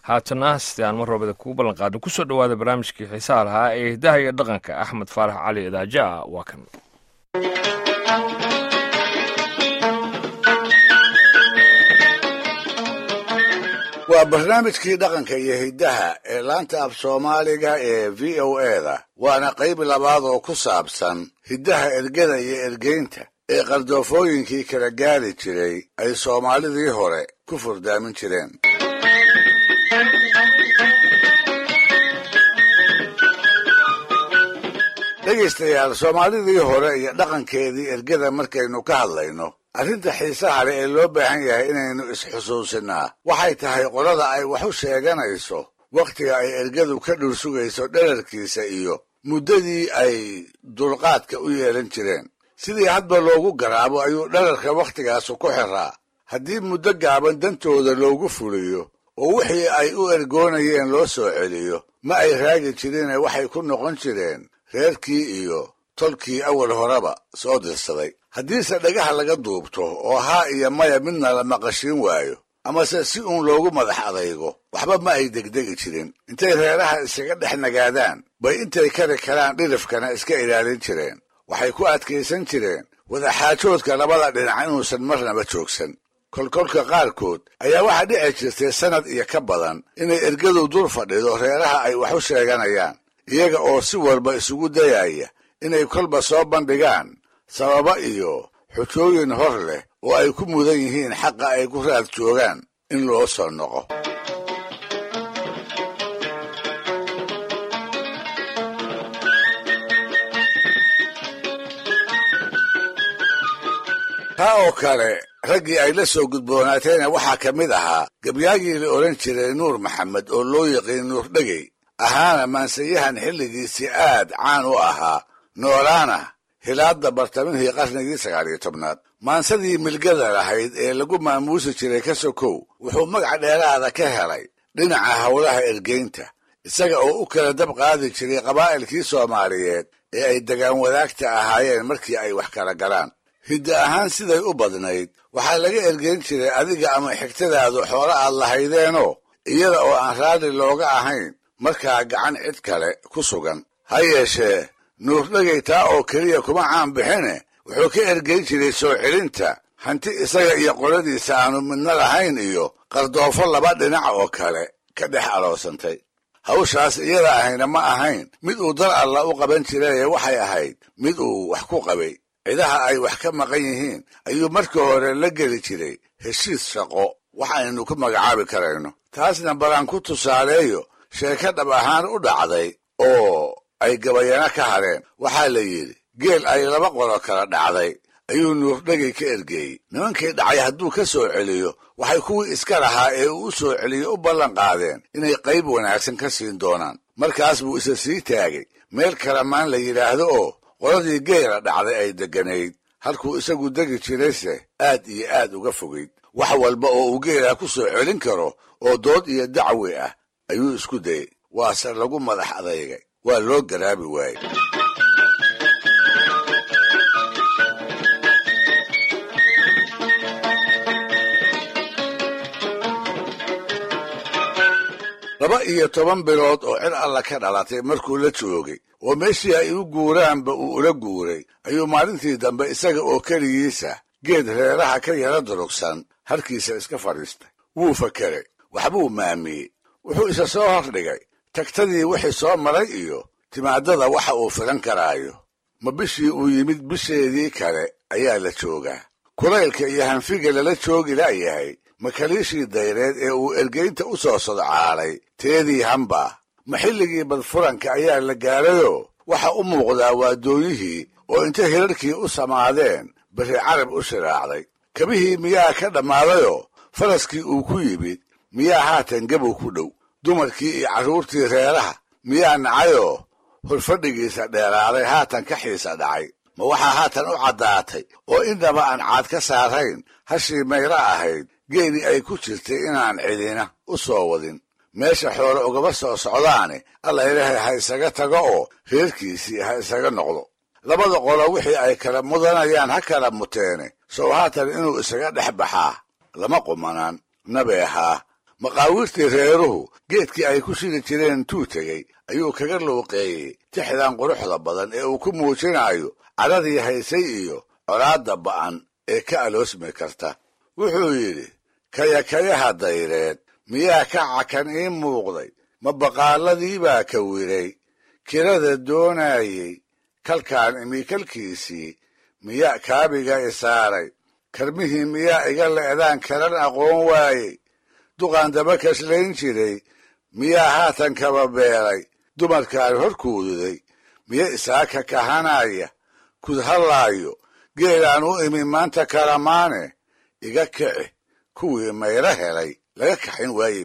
haatana sidii aan mar roobada kugu ballan qaadno kusoo dhowaada barnaamijkii xiisaha lahaa ee hiddaha iyo dhaqanka axmed faarax cali idaaja ah waa kan waa barnaamijkii dhaqanka iyo hiddaha ee laanta af soomaaliga ee v o eda waana qayb labaad oo ku saabsan hiddaha ergada iyo ergeynta ee qardoofooyinkii kala gaari jiray ay soomaalidii hore ku furdaamin jireen dhegaystayaal soomaalidii hore iyo dhaqankeedii ergada markaynu ka hadlayno arrinta xiisaha leh ee loo baahan yahay inaynu isxusuusinnaa waxay tahay qolada ay wax u sheeganayso wakhtiga ay ergadu ka dhul sugayso dherarkiisa iyo muddadii ay dulqaadka u yeelan jireen sidii hadba loogu garaabo ayuu dherarka wakhtigaasu ku xiraa haddii muddo gaaban dantooda loogu fuliyo oo wixii ay u ergoonayeen loo soo celiyo ma ay raagi jirine waxay ku noqon jireen reerkii iyo tolkii awal horeba soo dirsaday haddiise dhagaha laga duubto oo haa iyo maya midna la maqashiin waayo amase si uun loogu madax adaygo waxba ma ay degdegi jirin intay reeraha iskaga dhex nagaadaan bay intay kari karaan dhirifkana iska ilaalin jireen waxay ku adkaysan jireen wadaxaajoodka labada dhinac inuusan marnaba joogsan kolkolka qaarkood ayaa waxaa dhici jirtay sannad iyo ka badan inay ergadu dul fadhido reeraha ay wax u sheeganayaan iyaga oo si walba isugu dayaya inay kolba soo bandhigaan sababa iyo xujooyin hor leh oo ay ku mudan yihiin xaqa ay ku raad joogaan in loo soo noqo taa oo kale raggii ay la soo gudboonaateena waxaa ka mid ahaa gabyaagii la odhan jiray nuur maxamed oo loo yaqiin nuur dhegey ahaana maansayahan xilligiisii aad caan u ahaa noolaana hilaadda bartamihii qarnigii sagaaliyo tobnaad maansadii milgada lahayd ee lagu maamuusi jiray ka sokow wuxuu magac dheeraada ka helay dhinaca howlaha ergeynta isaga oo u kala dab qaadi jiray qabaa'ilkii soomaaliyeed ee ay degaan wadaagta ahaayeen markii ay wax kala galaan hidda ahaan siday u badnayd waxaa laga ergeyn jiray adiga ama xigtadaadu xoolo aad lahaydeenoo iyada oo aan raalli looga ahayn markaa gacan cid kale ku sugan ha yeeshee nuurdhegay taa oo keliya kuma caan bixine wuxuu ka ergeyn jiray soo celinta hanti isaga iyo qoladiisa aanu midna lahayn iyo qardoofo laba dhinac oo kale ka dhex aloosantay hawshaas iyada ahayna ma ahayn mid uu dar alla u qaban jiraye waxay ahayd mid uu wax ku qabay cidaha ay wax ka maqan yihiin ayuu markii hore la geli jiray heshiis shaqo waxaynu ku magacaabi karayno taasna balaan ku tusaaleeyo sheeko dhab ahaan u dhacday oo ay gabayana ka hadheen waxaa la yidhi geel ay laba qolo kala dhacday ayuu nuurdhegay ka ergeeyey nimankii dhacay hadduu ka soo celiyo waxay kuwii iska lahaa ee uu u soo celiyo u ballan qaadeen inay qayb wanaagsan ka siin doonaan markaas buu isa sii taagay meel kalamaan la yidhaahdo oo qoladii geela dhacday ay degganayd halkuu isagu degi jirayse aad iyo aad uga fogayd wax walba oo uu geelaa ku soo celin karo oo dood iyo dacwi ah ayuu isku dayey waase lagu madax adeygay waa loo garaabi waayey laba iyo toban bilood oo cid alla ka dhalatay markuu la joogay oo meeshii ay u guuraanba uu ula guuray ayuu maalintii dambe isaga oo keligiisa geed reeraha ka yara durugsan halkiisa iska fadhiistay wuu fakeray waxbuu maamiyey wuxuu isa soo hordhigay tagtadii wixii soo maray iyo timaadada waxa uu filan karaayo ma bishii uu yimid bisheedii kale ayaa la joogaa kulaylka iyo hanfiga lala joogi la'yahay makaliishii dayreed ee uu ergeynta u soo sodcaalay teedii hamba ma xilligii badfuranka ayaa la gaarayoo waxa u muuqdaa waadooyihii oo inta hirarkii u samaadeen beri carab u shiraacday kabihii miyaa ka dhammaadayoo faraskii uu ku yimid miyaa haatan gabow ku dhow dumarkii iyo carruurtii reeraha miyaa nacayoo horfadhigiisa dheeraaday haatan ka xiisa dhacay ma waxaa haatan u caddaatay oo innaba aan caad ka saarayn hashii mayro ahayd geedii ay ku jirtay inaan cidina u soo wadin meesha xoole ugaba soo socdaane alla ilaahay ha isaga tago oo reerkiisii ha isaga noqdo labada qolo wixii ay kala mudanayaan ha kala muteene sow haatan inuu isaga dhex baxaa lama qumanaan nabeehaa maqaawiirtii reeruhu geedkii ay ku shidi jireen intuu tegey ayuu kaga luuqeeyey tixdan quruxda badan ee uu ku muujinayo cadhadii haysay iyo colaadda ba'an ee ka aloosmi karta wuxuu yidhi kayakayaha dayreed miyaa ka cakan ii muuqday ma baqaaladii baa ka wiray kirada doonaayey kalkaan imi kalkiisii miyaa kaabiga isaaray karmihii miyaa iga le'daan karan aqoon waayey duqaan daba kashlayn jiray miyaa haatan kaba beelay dumarkaan hor kuududay miya isaaka kahanaya kudhallaayo geelaan u imi maanta kalamaane iga kici kuwii mayro helay laga kaxin waaye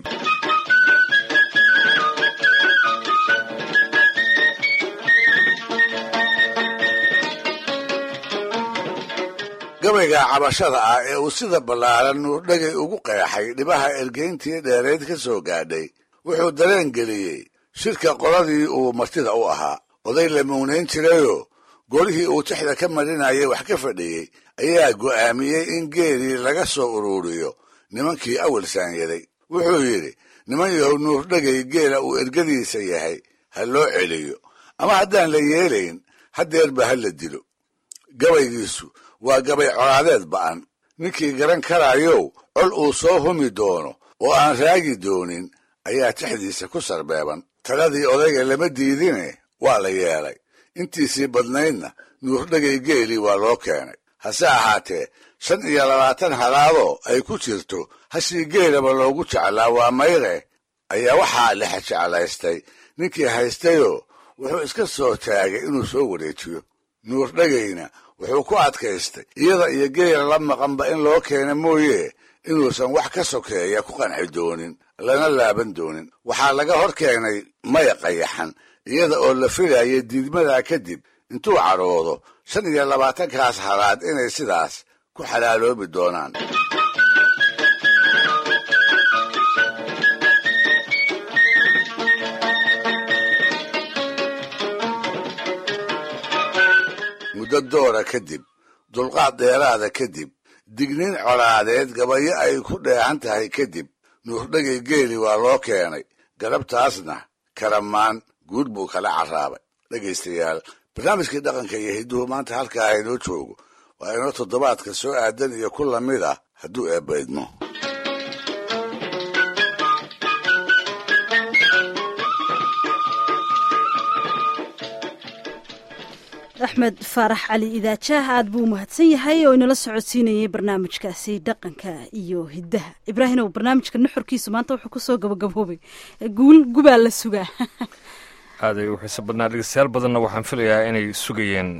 gabayga cabashada ah ee uu sida ballaaran nuurdhegay ugu qeexay dhibaha ergeyntii dheereyd ka soo gaadhay wuxuu dareen geliyey shirka qoladii uu martida u ahaa oday la mugnayn jirayoo golihii uu tixda ka marinayay wax ka fadhiyey ayaa go'aamiyey in geelii laga soo uruuriyo nimankii awal saanyaday wuxuu yidhi niman yahow nuurdhegay geela uu ergadiisa yahay ha loo celiyo ama haddaan la yeelayn haddeerba ha la dilo gabaygiisu waa gabay colaadeed ba'an ninkii garan karaayow col uu soo humi doono oo aan raagi doonin ayaa tixdiisa ku sarbeeban taladii odayga lama diidine waa la yeelay intiisii badnaydna nuurdhegay geelii waa loo keenay hase ahaatee shan iyo labaatan halaadoo ay ku jirto hashii geelaba loogu jeclaa waa mayre ayaa waxaa lexa jeclaystay ninkii haystayoo wuxuu iska soo taagay inuu soo wareejiyo nuurdhegayna wuxuu ku adkaystay iyada iyo geela la maqanba in loo keena mooye inuusan wax ka sokeeya ku qanci doonin lana laaban doonin waxaa laga hor keenay maya qayaxan iyada oo la filaaya diidmadaa kadib intuu cadhoodo shan iyo labaatankaas halaad inay sidaas ku xalaaloobi doonaan muddo doora kadib dulqaad dheeraada kadib digniin colaadeed gabayo ay ku dheehan tahay kadib nuurdhegay geeli waa loo keenay galabtaasna karamaan guud buu kala carraabay dhegaystayaal barnaamijkii dhaqanka iyo hidduhu maanta halkaa haynoo joogo waa inoo toddobaadka soo aadan iyo ku lamid ah hadduu eebbaydmo axmed faarax cali idaajaah aad buu umahadsan yahay oo inala socodsiinayay barnaamijkaasi dhaqanka iyo hiddaha ibraahimow barnaamijka nuxurkiisu maanta wuxuu kusoo gabagaboobay guul gubaa la sugaa aaday u xiiso badnaa dhegeystayaal badanna waxaan filayaa inay sugayeen